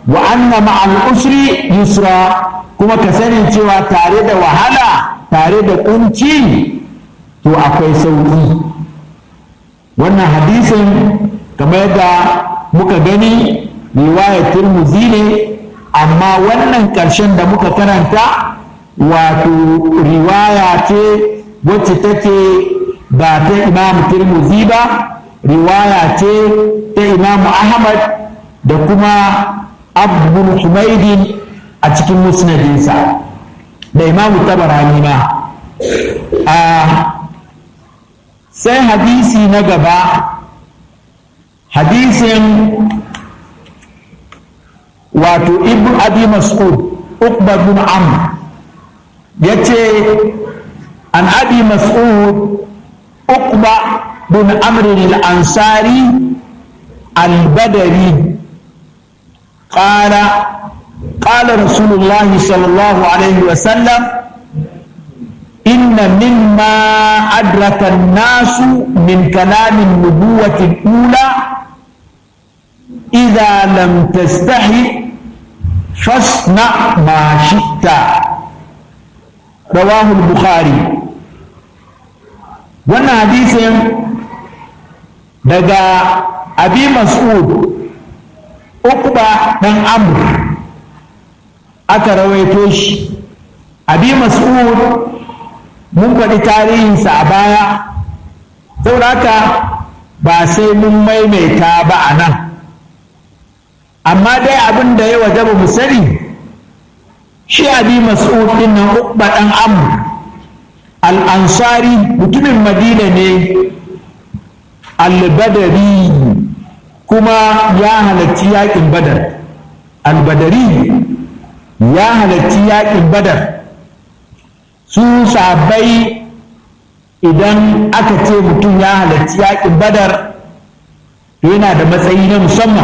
wa anna ma'al usri yusra kuma ka sani cewa tare da wahala tare da kunci to akwai sauki wannan hadisin kamar yadda muka gani riwayar turmuzi ne amma wannan ƙarshen da muka karanta wato riwaya ce wacce take ba ta imam turmuzi ba riwaya ce ta imam ahmad da kuma abdul humaidin a cikin musnadinsa da imamu tabarani ma a sai hadisi na gaba hadisin wato ibn abi mas'ud uqba bin amr yace an abi mas'ud uqba bin amr al-ansari al-badri قال قال رسول الله صلى الله عليه وسلم إن مما أدرك الناس من كلام النبوة الأولى إذا لم تستحي فاصنع ما شئت رواه البخاري وانا حديث دقا أبي مسعود أقبى بن عمرو aka rawaito shi abi mas'ud mun faɗi tarihinsa a baya saboda haka ba sai mun maimaita ba a nan amma dai abin da ya wajaba mu sani shi abi mas'ud din nan uqba dan amr al-ansari mutumin madina ne al-badari kuma ya halarci yakin badar al-badari ya halarci yakin badar su sabai idan aka ce mutum ya halarci yakin badar yana da matsayi na musamman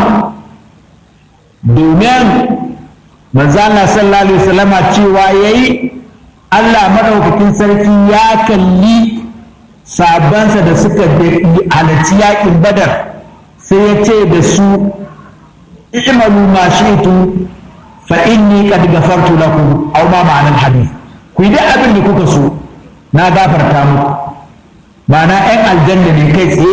domin manzana sallallahu alaihi wasallama cewa yayi Allah madaukakin sarki ya kalli sabansa da suka halarci yakin badar sai ya ce da su i'malu ma shi'tu fa inni qad ghafartu lakum aw ma ma'anar hadith ku yi duk abin da kuka so na gafarta muku ma'ana 'yan aljanna ne kai tsaye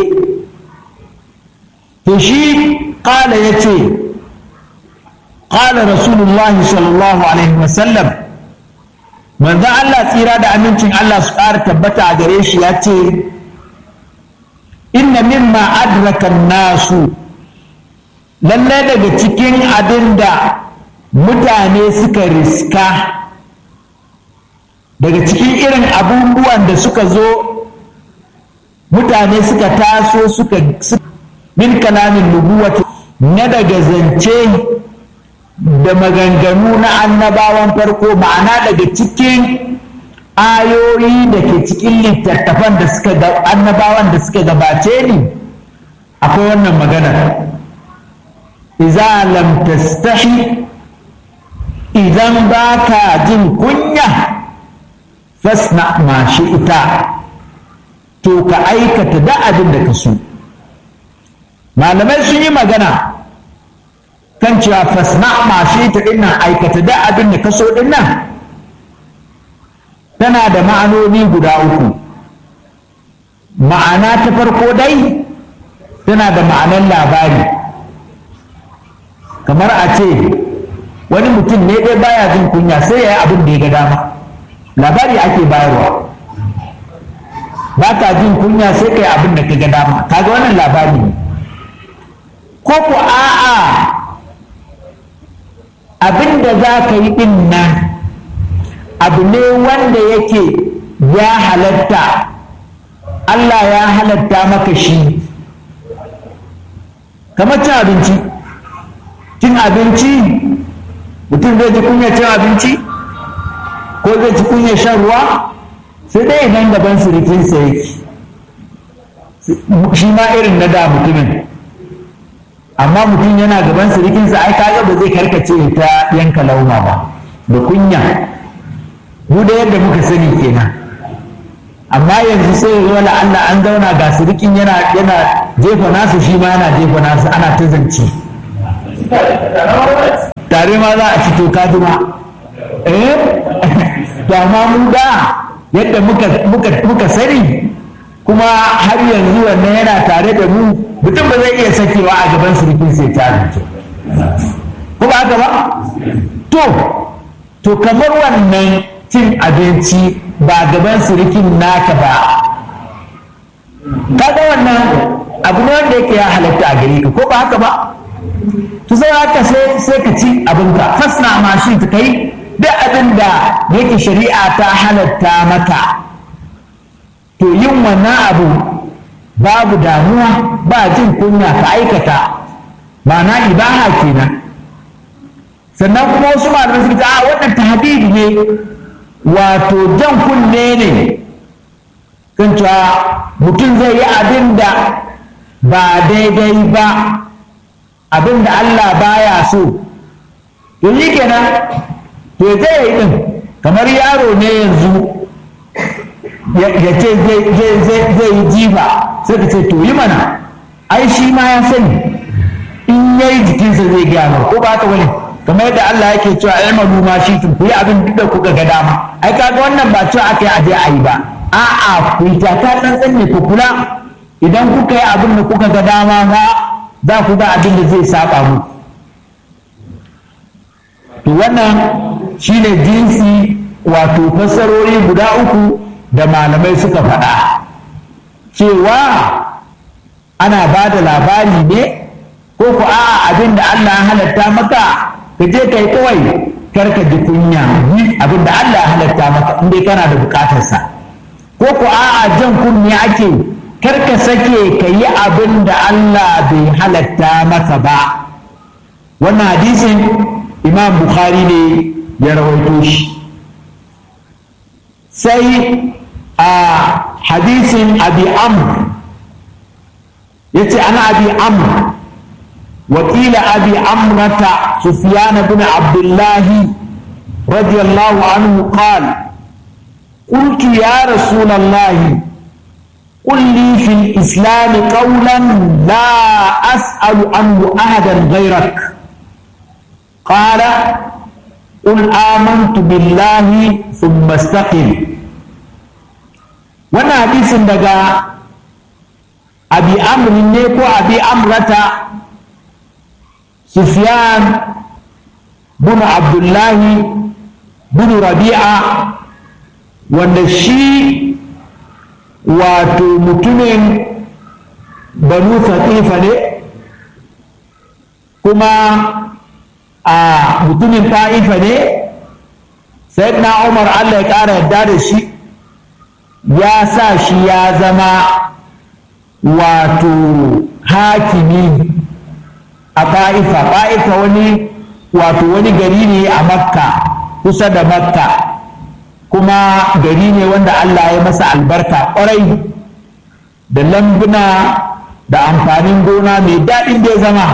to shi ƙala ya ce ƙala rasulullahi sallallahu alaihi wasallam manzan Allah tsira da amincin Allah su ƙara tabbata a gare shi ya ce inna mimma adraka nasu lallai daga cikin abin da mutane suka riska daga cikin irin abubuwan da suka zo mutane suka taso suka min kalamin nubuwati na daga zance da maganganu na annabawan farko ma'ana daga cikin ayoyi da ke cikin littattafan da suka annabawan da suka gabace ni akwai wannan maganar iza lam tastahi idan ba ka jin kunya fasna ma ita to ka aikata da abin da ka so malamai sun yi magana kan cewa fasna ma ita dinnan aikata da abin da ka so dinnan tana da ma'anoni guda uku ma'ana ta farko dai tana da ma'anar labari kamar a ce wani mutum ne dai baya jin kunya sai ya yi abin da ya ga dama labari ake bayarwa ba ka jin kunya sai kai abin da ka ga dama kaga wannan labari ne ko ku a'a abin da za ka yi din nan abu ne wanda yake ya halatta Allah ya halatta maka shi kamar cin abinci cin abinci mutum zai ji kunya cin abinci ko zai ci kunya shan ruwa sai dai nan gaban sirikinsa yake shi ma irin na da mutumin amma mutum yana gaban sirikinsa ai kaga ba zai karkace ta yanka lauma ba da kunya mu da yadda muka sani kenan amma yanzu sai ya zo Allah an zauna ga sirikin yana yana jefa nasu shi ma yana jefa nasu ana ta zance tare ma za a ci to kaduma eh da ma mu da yadda muka muka muka sani kuma har yanzu wannan yana tare da mu mutum ba zai iya sakewa a gaban surukin sai ta ko ba haka ba to to kamar wannan cin abinci ba gaban surukin naka ba kaga wannan abu ne wanda yake ya halatta a gare ka ko ba haka ba to sai haka sai sai ka ci abinka fasna ma shi ta kai duk abin da yake shari'a ta halatta maka to yin wannan abu babu damuwa ba jin kunya ka aikata ma'ana ibaha kenan sannan kuma wasu malamai suka ce a wannan tahdidi ne wato jan kunne ne kan cewa mutum zai yi abin da ba daidai ba abin da Allah baya so to yi kenan to ya yi din kamar yaro ne yanzu ya ce zai yi jifa sai ka ce to yi mana ai shi ma ya sani in ya yi jikinsa zai gaya mar ko ba ta wani kamar yadda Allah yake cewa ilmanu ma shi ku yi abin duk da kuka ga dama ai kaga wannan ba cewa aka yi aje a yi ba a'a ku yi taka tsantsan ne ku kula idan kuka yi abin da kuka ga dama ba za ku ga abin da zai saba mu to wannan shine jinsi wato fassarori guda uku da malamai suka faɗa cewa ana ba da labari ne ko ku a'a abin da Allah ya halatta maka ka je kai kawai karka ji kunya abin da Allah ya halatta maka in dai kana da bukatarsa ko ku a'a jan kunni ake karka sake ka yi abin da Allah bai halatta maka ba wannan hadisin imam bukhari ne ya rawaito shi sai a hadisin abi amr ya ce ana abi amr wakila abi amrata sufyan bin abdullahi رضي الله عنه قال قلت يا رسول الله قل لي في الإسلام قولا لا أسأل عنه أحدا غيرك قال قل آمنت بالله ثم استقم وانا حديث دقا أبي أمر نيكو أبي أمرة سفيان بن عبد الله بن ربيعة wanda shi wato mutumin banu fatifa ne kuma a mutumin ta'ifa ne sai na umar allah ya ƙara yarda da shi ya sa shi ya zama wato hakimi a ta'ifa ta'ifa wani wato wani gari ne a makka kusa da makka kuma gari ne wanda Allah ya masa albarka ƙwarai da lambuna da amfanin gona mai daɗin da ya zama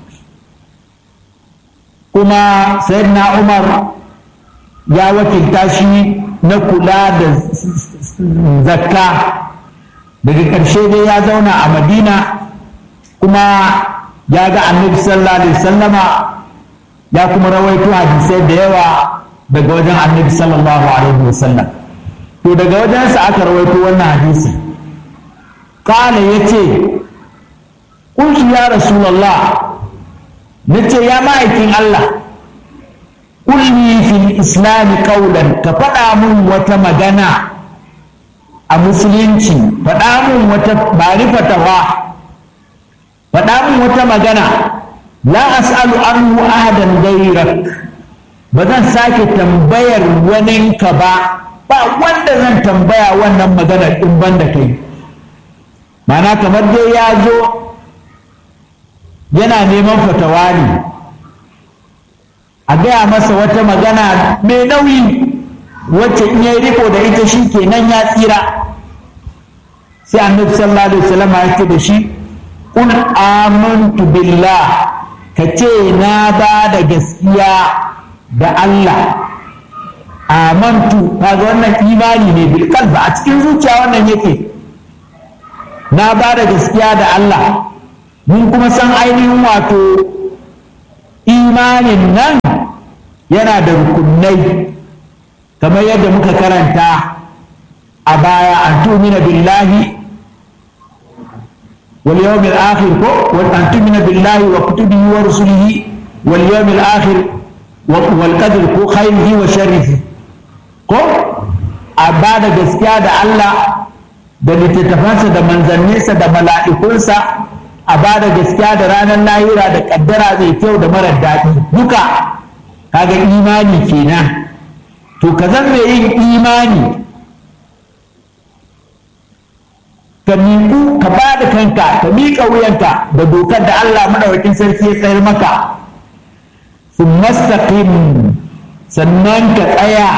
kuma sayyidina Umar ya wakilta shi na kula da zakka daga ƙarshe dai ya zauna a madina kuma ya ga annabi sallallahu alaihi wasallama ya kuma rawaito hadisai da yawa daga wajen annabi sallallahu alaihi wasallam to daga wajensa aka rawaito wannan hadisi kala ya ce kunshi ya rasulallah na ce ya ma'aikin Allah kulli fil islami kaulan ka faɗa mun wata magana a musulunci faɗa mun wata bari fatawa faɗa mun wata magana la as'alu anhu ahadan gairak ba zan sake tambayar waninka ba ba wanda zan tambaya wannan magana in ban da kai mana kamar dai ya zo yana neman fatawa ne a gaya masa wata magana mai nauyi wacce in ya riko da ita shi kenan ya tsira sai annabi sallallahu alaihi wasallam ya ce da shi kun amantu billah ka ce na ba da gaskiya da Allah amantu kaga wannan imani ne bil qalbi a cikin zuciya wannan yake na ba da gaskiya da Allah mun kuma san ainihin wato imanin nan yana da rukunai kamar yadda muka karanta a baya an tumina billahi wal yawmil akhir ko wal an tumina billahi wa kutubihi wa rusulihi wal yawmil akhir wal qadr ko khairihi wa sharrihi ko a ba da gaskiya da Allah da littattafansa da manzanninsa da mala'ikunsa a ba da gaskiya da ranar lahira da kaddara mai kyau da marar daɗi duka kaga imani kenan to ka zan mai yin imani ka miƙu ka ba da kanka ka miƙa wuyanka da dokar da Allah maɗaukakin sarki ya tsayar maka sun mastaqim sannan ka tsaya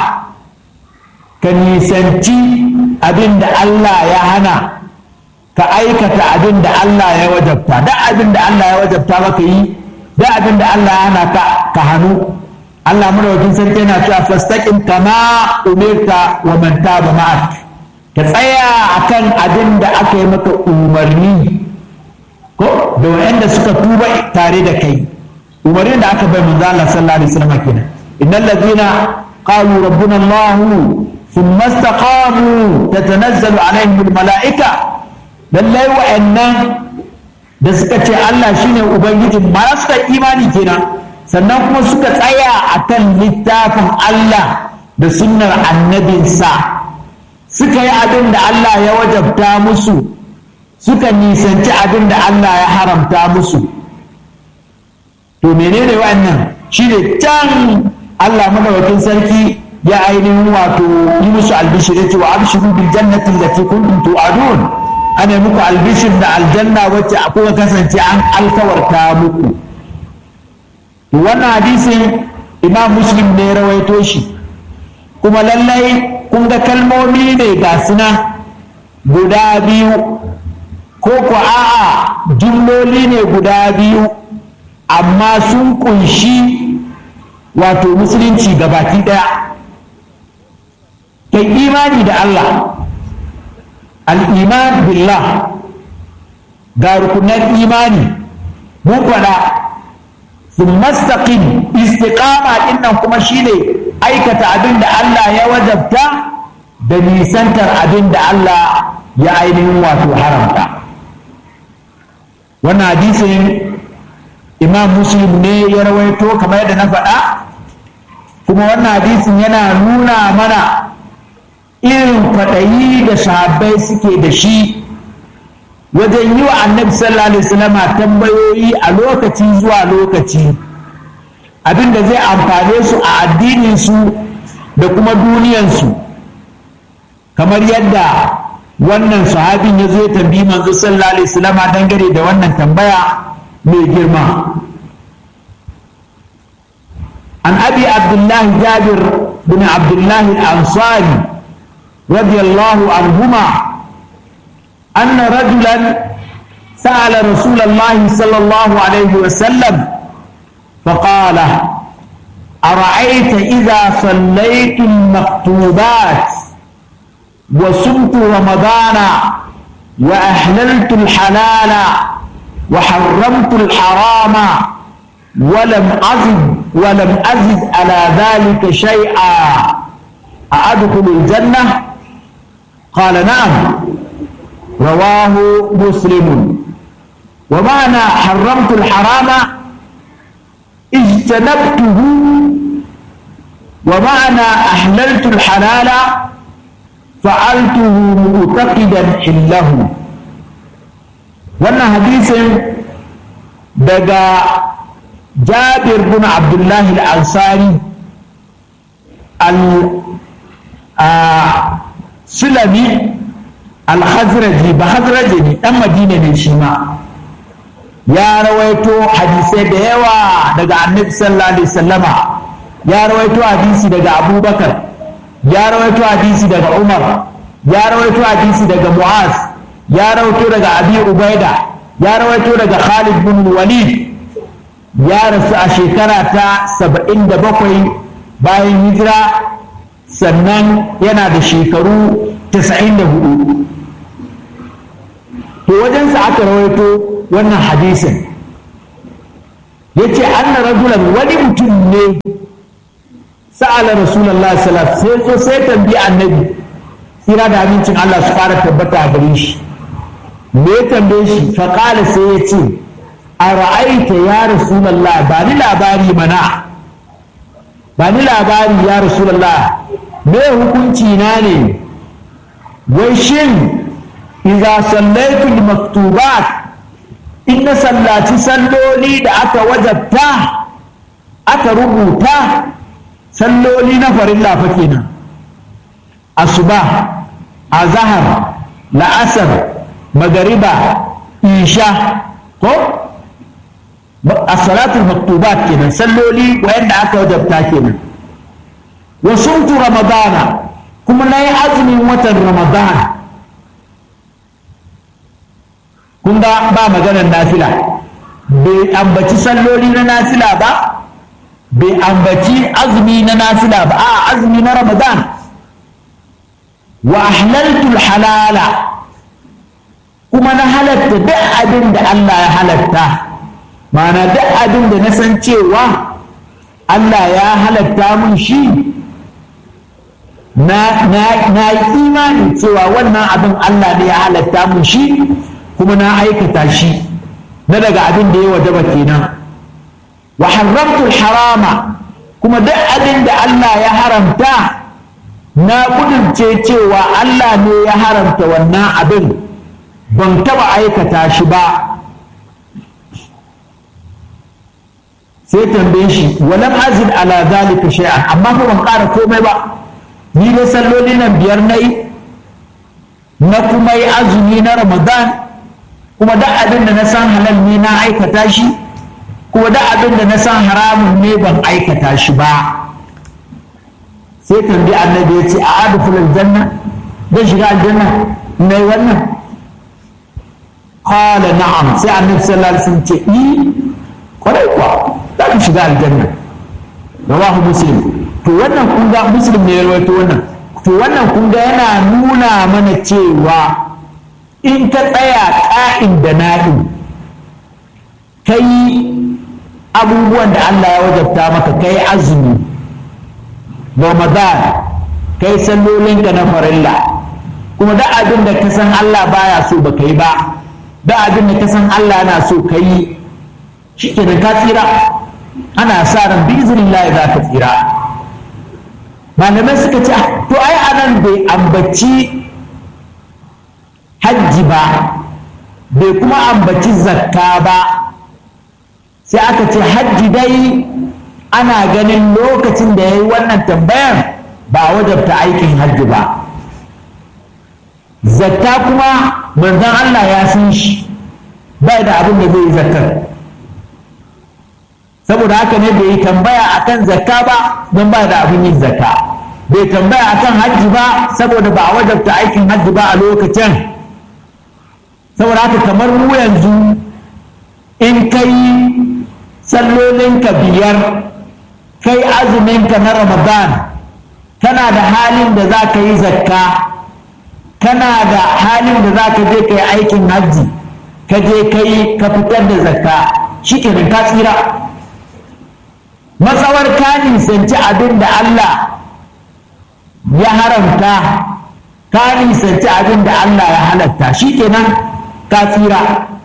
ka nisanci abin da Allah ya hana ka aikata abin da Allah ya wajabta da abin da Allah ya wajabta maka yi da abin da Allah ya hana ka ka hannu Allah madaukakin sarki yana cewa fastaqim kama umirta wa man taba ma'ak ka tsaya akan abin da aka yi maka umarni ko da wanda suka tuba tare da kai umarnin da aka bai manzo Allah sallallahu alaihi wasallam kenan innal ladina qalu rabbuna Allah thumma istaqamu tatanazzalu alaihim almalaika lallai wa'annan da suka ce Allah shine ubangiji mara suka imani kenan sannan kuma suka tsaya akan littafin Allah da sunnar annabinsa suka yi abin da Allah ya wajabta musu suka nisanci abin da Allah ya haramta musu to menene wa'annan shine can Allah madawakin sarki ya ainihin wato yi musu albishir ya ce wa abshiru bil jannati allati kuntum tu'adun ana muku albishir da aljanna wacce kuka kasance an alkawarta muku to wannan hadisin imam muslim ne ya rawaito shi kuma lallai kun ga kalmomi ne ga suna guda biyu ko ko a'a jumloli ne guda biyu amma sun kunshi wato musulunci gabaki daya kai imani da Allah al'iman billah ga rukunan imani mun faɗa sun mastaƙin istiƙama ɗinnan kuma shine aikata abin da Allah ya wajabta da nisantar abin da Allah ya ainihin wato haramta wannan hadisin imam muslim ne ya rawaito kamar yadda na faɗa kuma wannan hadisin yana nuna mana irin kwaɗayi da sahabbai suke da shi wajen yi wa annabi sallallahu alaihi wasallam tambayoyi a lokaci zuwa lokaci abinda zai amfane su a addininsu da kuma duniyansu kamar yadda wannan sahabin ya zo ya tambayi manzo sallallahu alaihi wasallam dangane da wannan tambaya mai girma an abi abdullahi jabir bin abdullahi al-ansari رضي الله عنهما أن رجلا سأل رسول الله صلى الله عليه وسلم فقال أرأيت إذا صليت المكتوبات وصمت رمضان وأحللت الحلال وحرمت الحرام ولم أزد ولم أزد على ذلك شيئا أأدخل الجنة قال نعم رواه مسلم ومعنى حرمت الحرام اجتنبته ومعنى أحللت الحلال فعلته معتقدا حله wannan hadisin daga jabir bin abdullahi al-ansari sulami al-hazraji ba hazraji ne dan madina ne shi ma ya rawaito hadisai da yawa daga annabi sallallahu alaihi wasallama ya rawaito hadisi daga abubakar ya rawaito hadisi daga umar ya rawaito hadisi daga mu'az ya rawaito daga abi ubaida ya rawaito daga khalid bin walid ya rasu a shekara ta saba'in da bakwai bayan hijira sannan yana da shekaru tasa'in da hudu to wajensa aka rawaito wannan hadisin ya ce anna rajulan wani mutum ne sa'ala rasulullahi sallallahu alaihi wasallam sai sai tambayi annabi kira da abincin Allah su fara tabbata a gare shi me ya tambaye shi fa qala sai ya ce a ra'aita ya rasulullah ba ni labari mana ba ni labari ya rasulullah me hukunci na ne wai shin idza sallaitu maktubat in na sallaci salloli da aka wajabta aka rubuta salloli na farilla fa kenan asuba azhar la'asar magariba isha ko as-salatul maktubat kenan salloli wayanda aka wajabta kenan wa sumtu ramadana kuma nayi azumin watan ramadana kun ga ba maganar nafila bai ambaci salloli na nafila ba bai ambaci azumi na nafila ba a azumi na ramadan wa ahlaltul halala kuma na halatta duk abin da Allah ya halatta ma'ana duk abin da na san cewa Allah ya halatta mun shi na yi imani cewa wannan abin Allah ne ya halatta mun shi kuma na aikata shi na daga abin da ya wajaba kenan wa haramtul harama kuma duk abin da Allah ya haramta na kudurce cewa Allah ne ya haramta wannan abin ban taba aikata shi ba sai tambaye shi walam azid ala zalika shay'an amma fa ban ƙara komai ba ni dai salloli nan biyar nayi na kuma yi azumi na ramadan kuma duk abin da na san halal ne na aikata shi kuma duk abin da na san haramun ne ban aikata shi ba sai tambayi annabi ya ce a adkhul aljanna zan shiga aljanna na yi wannan qala na'am sai annabi sallallahu alaihi wasallam ce i kwarai kuwa za ka shiga aljanna rawahu muslim to wannan kun ga muslim ne ya rawaito wannan to wannan kun ga yana nuna mana cewa in ka tsaya ƙa'in da na'in kai abubuwan da Allah ya wajabta maka kai azumi ramadan kai sallolinka na farilla kuma da abin da ka san Allah baya so ba kai ba da abin da ka san Allah yana so ka yi shi ke ka tsira ana sa ran bi izinin za ka tsira malamai suka ce to ai anan bai ambaci hajji ba bai kuma ambaci zakka ba sai aka ce hajji dai ana ganin lokacin da ya yi wannan tambayar ba wajabta aikin hajji ba zakka kuma manzon Allah ya san shi bai da abin da zai yi zakkar saboda haka ne bai yi tambaya akan zakka ba don ba da abin yin zakka bai tambaya akan hajji ba saboda ba a wajabta aikin hajji ba a lokacin saboda haka kamar mu yanzu in kai sallolinka biyar kai azuminka na ramadan kana da halin da za ka yi zakka kana da halin da za ka je ka yi aikin hajji ka je ka yi ka fitar da zakka shi kenan ka tsira matsawar ka nisanci abin da Allah ya haramta ka nisanci abin da Allah ya halatta shi kenan ka tsira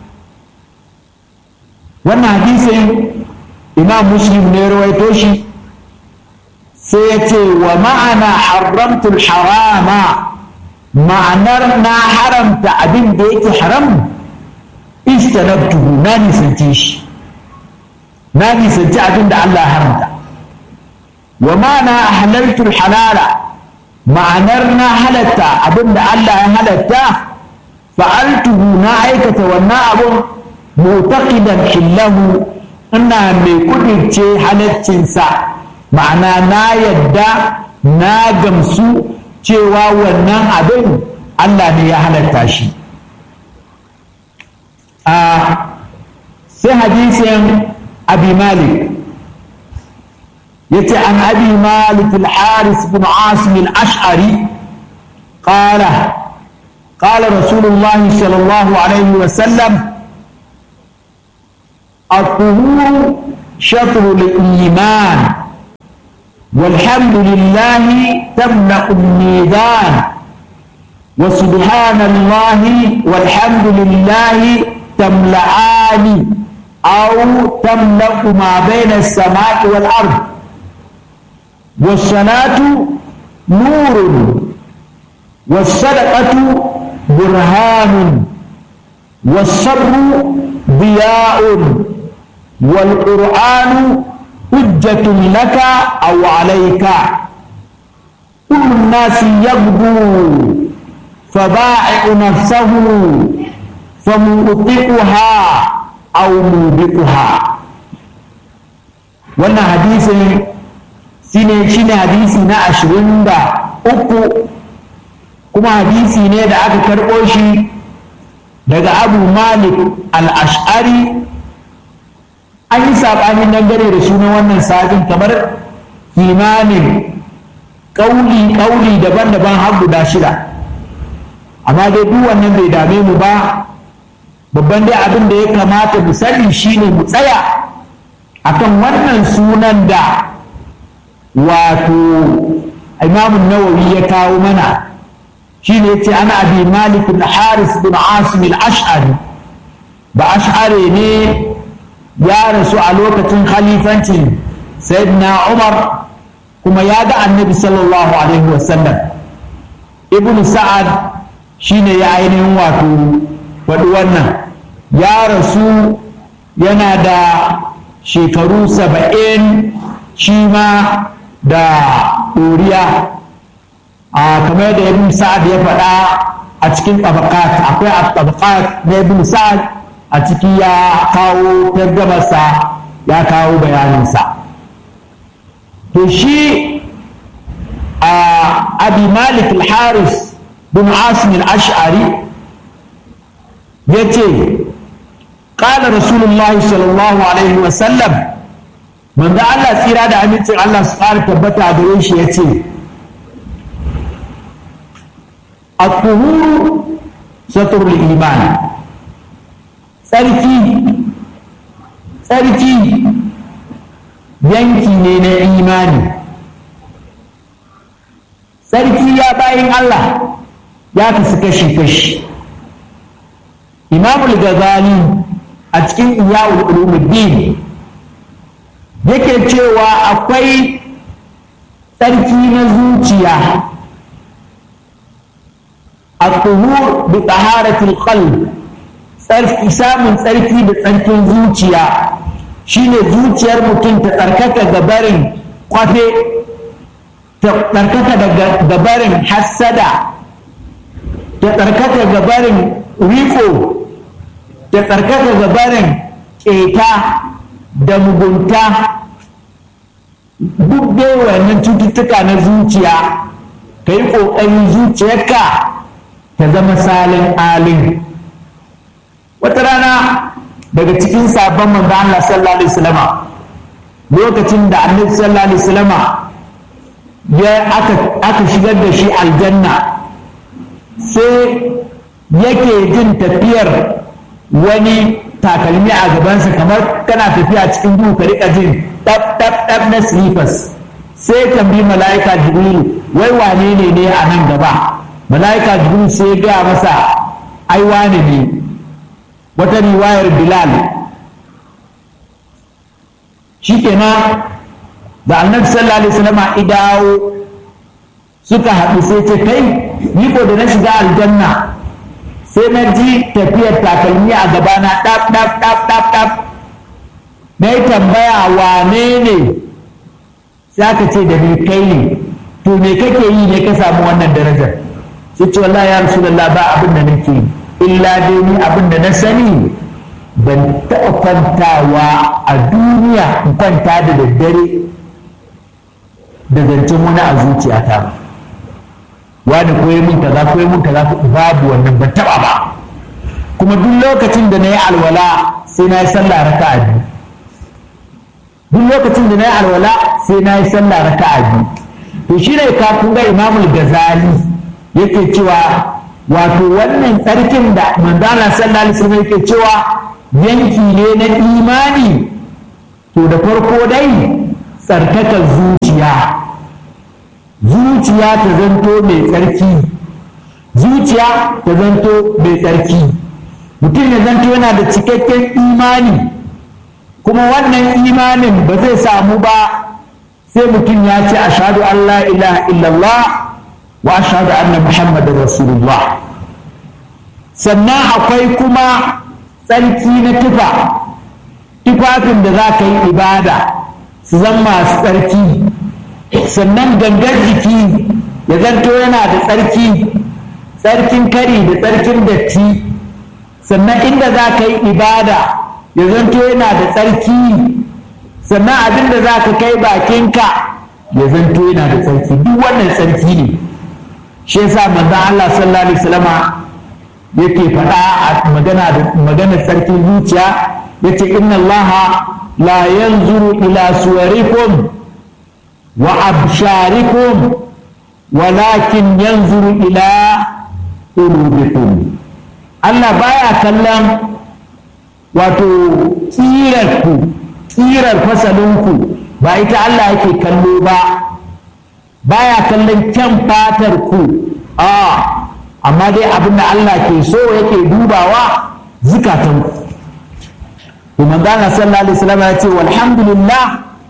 wannan hadisin imam muslim ne rawaito shi sai ya ce wa ma'ana haramtul harama ma'anar na haramta abin da yake haram istanabtuhu na nisanci shi na nisanci abin da Allah ya haramta wa ma'ana halaltul halala ma'anar na halatta abin da Allah ya halatta fa'altuhu na aikata wannan abun mutaqidan hillahu ina mai kudirce halaccinsa ma'ana na yadda na gamsu cewa wannan abin Allah ne ya halatta shi a sai hadisin abi malik yace an abi malik al-haris bin asim al-ash'ari qala قال رسول الله صلى الله عليه وسلم الطهور شطر الإيمان والحمد لله تملأ الميزان وسبحان الله والحمد لله تملأان أو تملأ ما بين السماء والأرض والصلاة نور والصدقة برهان والصبر ضياء والقرآن حجة لك أو عليك كل الناس يغدو فبائع نفسه فمؤطئها أو موبقها wannan hadisin shine shine hadisi na ashirin da uku kuma hadisi ne da aka karɓo shi daga abu malik al-ash'ari an yi saɓanin dangane da sunan wannan sabin kamar kimanin ƙauli-ƙauli daban-daban har guda shida amma dai duk wannan bai dame mu ba babban dai abin da ya kamata mu sani shine mu tsaya akan wannan sunan da wato imamun nawawi ya kawo mana shine yace ana abi malik bin haris bin asim al-ash'ari ba ash'ari ne ya rasu a lokacin khalifancin sayyidina umar kuma ya ga annabi sallallahu alaihi wasallam ibn sa'ad shine ya ainihin wato faɗi wannan ya rasu yana da shekaru saba'in shi ma da ɗoriya a kamar da ibn sa'ad ya faɗa a cikin tabakat akwai a tabakat na ibn sa'ad a ciki ya kawo targamarsa ya kawo bayaninsa to shi a abi malik al-haris bin asim al-ash'ari ya ce قال رسول الله صلى الله عليه وسلم من ذا الله tsira da amincin Allah su ƙara tabbata a gare shi ya ce الطهور ستر الإيمان tsarki tsarki yanki ne na imani tsarki ya bayin Allah ya kasu kashi-kashi imamul gazali a cikin iyawul ulumuddin yake cewa akwai tsarki na zuciya الطهور بطهارة القلب tsarki samun tsarki da tsarkin zuciya shine zuciyar mutum ta tsarkaka gabarin kwafe ta tsarkaka da gabarin hassada ta tsarkaka gabarin riko ta tsarkaka gabarin keta da mugunta duk dai wannan cututtuka na zuciya ka yi ƙoƙarin zuciyarka ta zama salin alin wata rana daga cikin sabon manzo Allah sallallahu alaihi wasallama lokacin da annabi sallallahu alaihi wasallama ya aka aka shigar da shi aljanna sai yake jin tafiyar wani takalmi a gabansa kamar kana tafiya cikin duhu ka rika jin dab dab dab na slippers sai tambayi mala'ika jibrilu wai wane ne ne a nan gaba mala'ika jibrilu sai ya gaya masa ai wane ne wata riwayar bilal shi kenan da annabi sallallahu alaihi wasallam idawo suka haɗu sai ce kai ni ko da na shiga aljanna sai na ji tafiyar takalmi a gabana ɗaf ɗaf ɗaf ɗaf ɗaf na yi tambaya wane ne sai aka ce da ni kai ne to me kake yi ne ka samu wannan darajar sai ce wallahi ya rasulullah ba abin da nake yi illa dai ni abin da na sani ban taɓa kwantawa a duniya in kwanta da daddare da zancen wani a zuciyata ba wani koyi mun kaza koyi mun kaza babu wannan ban taɓa ba kuma duk lokacin da na yi alwala sai na yi sallah raka'a biyu duk lokacin da na yi alwala sai na yi sallah raka'a biyu to shi ne kafin ga imamul gazali yake cewa wato wannan tsarkin da manzana sallallahu alaihi wasallam yake cewa yanki ne na imani to da farko dai tsarkakar zuciya zuciya ta zanto mai tsarki zuciya ta zanto mai tsarki mutum ya zanto yana da cikakken imani kuma wannan imanin ba zai samu ba sai mutum ya ce ashadu an la ilaha illallah wa ashadu anna muhammadin rasulullah sannan akwai kuma tsarki na tufa tufafin da za ka yi ibada su zan masu tsarki sannan gangar jiki ya zanto yana da tsarki tsarkin kari da tsarkin datti sannan inda za ka yi ibada ya zanto yana da tsarki sannan abin da za ka kai bakinka ya zanto yana da tsarki duk wannan tsarki ne shi yasa manzon Allah sallallahu alaihi wasallama yake faɗa a magana da magana tsarkin zuciya yace inna Allah la yanzuru ila suwarikum wa absharikum walakin yanzuru ila qulubikum Allah baya kallon wato tsirarku tsirar fasalinku ba ita Allah yake kallo ba baya kallon kyan fatar ku a amma dai abin da Allah ke so yake dubawa zukatanku to manzana sallallahu alaihi wasallam ya ce walhamdulillah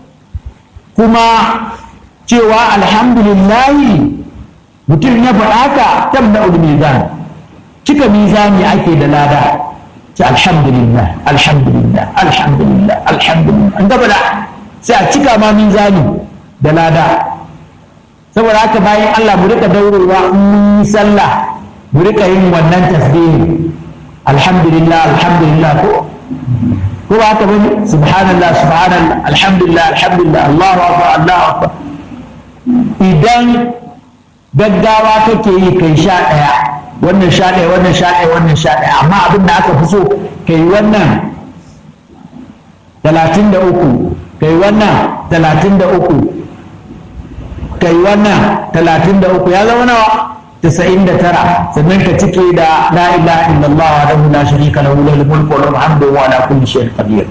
kuma cewa alhamdulillahi mutum ya faɗa ka tabda mizan cika mizani ake da lada ce alhamdulillah alhamdulillah alhamdulillah alhamdulillah an gaba da sai a cika ma mizani da lada saboda haka bayan Allah mu rika daurewa in mun yi sallah mu rika yin wannan tasbihi alhamdulillah alhamdulillah ko ko ba haka bane subhanallah subhanallah alhamdulillah alhamdulillah Allahu akbar Allahu akbar idan gaggawa kake yi kai sha ɗaya wannan sha ɗaya wannan sha ɗaya wannan sha ɗaya amma abin da aka fi so kai wannan talatin da uku kai wannan talatin da uku kai wannan talatin da uku ya zama nawa tasa'in da tara sannan ka cike da la ilaha illallah wa lahu la sharika lahu lahul mulku wa lahul hamdu wa ala kulli shay'in qadir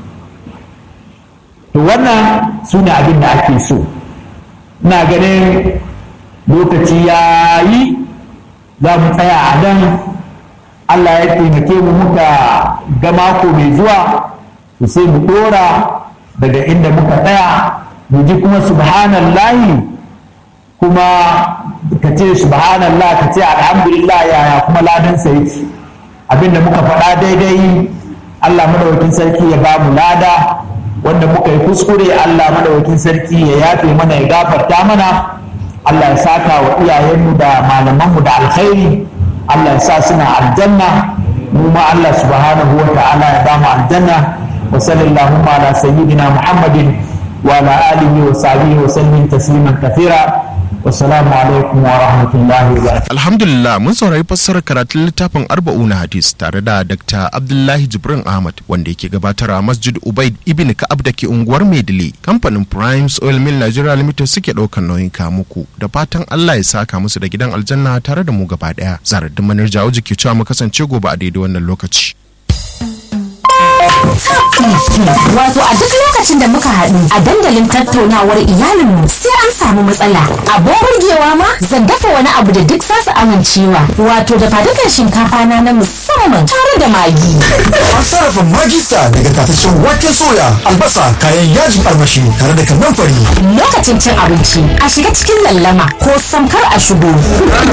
to wannan sune abin da ake so ina ganin lokaci ya yi za mu tsaya a nan Allah ya taimake mu muka ga mako mai zuwa to sai mu dora daga inda muka tsaya mu ji kuma subhanallahi kuma ka ce subhanallah ka ce alhamdulillah yaya kuma ladan sa yake abinda muka faɗa daidai Allah madawakin sarki ya ba mu lada wanda muka yi kuskure Allah madawakin sarki ya yafe mana ya gafarta mana Allah ya saka wa iyayenmu da malamanmu da alkhairi Allah ya sa suna aljanna mu ma Allah subhanahu wa ta'ala ya ba mu aljanna wa sallallahu ala sayyidina Muhammadin wa ala alihi wa sahbihi wa sallim tasliman kathira Wassalamu alaikum wa rahmatullahi wa barakatuh. Alhamdulillah mun saurari fassarar karatun littafin arba'una hadis tare da Dr. Abdullahi Jibrin Ahmad wanda yake gabatar a Masjid Ubaid ibn Ka'ab da ke unguwar Maidile. Kamfanin Primes Oil Mill Nigeria Limited suke ɗaukar nauyin muku da fatan Allah ya saka musu da gidan aljanna tare da mu gaba ɗaya. Zaradin manar jawo jiki cewa mu kasance gobe a daidai wannan lokaci. Wato a duk lokacin da muka haɗu a dandalin tattaunawar iyalinmu sai an samu matsala. Abin burgewa ma zan dafa wani abu da duk zasu amincewa. Wato da fadukan shinkafa na na musamman tare da magi. An sarrafa magista daga tataccen waken soya, albasa, kayan yajin armashi tare da kannan fari. Lokacin cin abinci a shiga cikin lallama ko samkar a shigo.